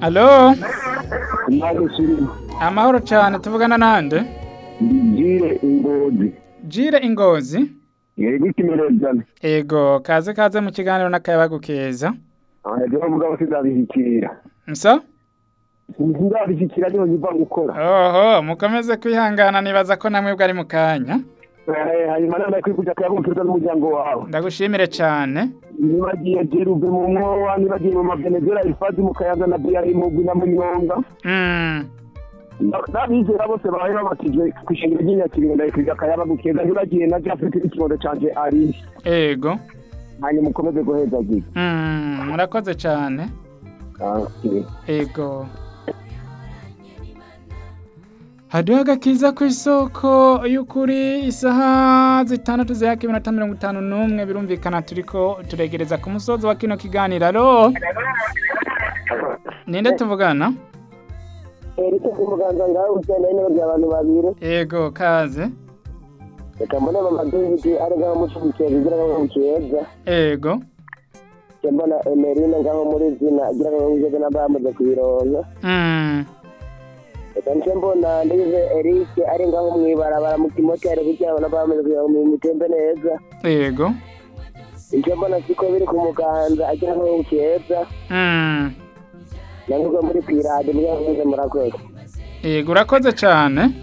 alo Imana ishimwe amahoro cyane tuvugana nande ngire ingozi jire ingozi yego ikimerezana ego kaze kaze mu kiganiro n'akayabagu keza aje bavuga ko sinabishikira nso sinabishikira niho nyiva gukora oho mukomeze kwihangana nibaza ko namwe bwari mu kanya Eh, hanyuma nana kwikuja kuyabumviriza n'umuryango wawe ndagushimire cyane nibagiye jerube mu mwowa nibagiye mu mavenezela ifazi mu kayaga na biyari mugwi na munyonga Mm, n'abizera bose babaye babatijwe ku ishengero ry'inyakirindo ndayikwiga akayaba gukeza nibagiye na jafete n'ikibondo canje ari ego hanyuma ukomeze guhezagira Mm, murakoze cyane ego hariho agakiza ku isoko y'ukuri isaha zitandatu zihaka iminota mirongo itanu n'umwe birumvikana turiko turegereza ku musozi wa kino kiganiro alo ninde tuvugana erike ku muganza ngaho usenda n'ibyo abantu babiri ego kaze reka mbone mama david ari ngaho mushigikiye bigira ngo mukeza ego mbona emerine ngaho muri zina agira ngo mugeze n'abamaze kubironka Mm, reka nce mbona ndize eric ari ngaho mw'ibarabara mu kimoteri kugira ngo n'abamaze kugira ngo mutembe neza ego nce mbona siko biri ku muganza agira ngo mukeza Mm, nanyurwa muri pirade mugira ngo muze murakoze ego urakoze cyane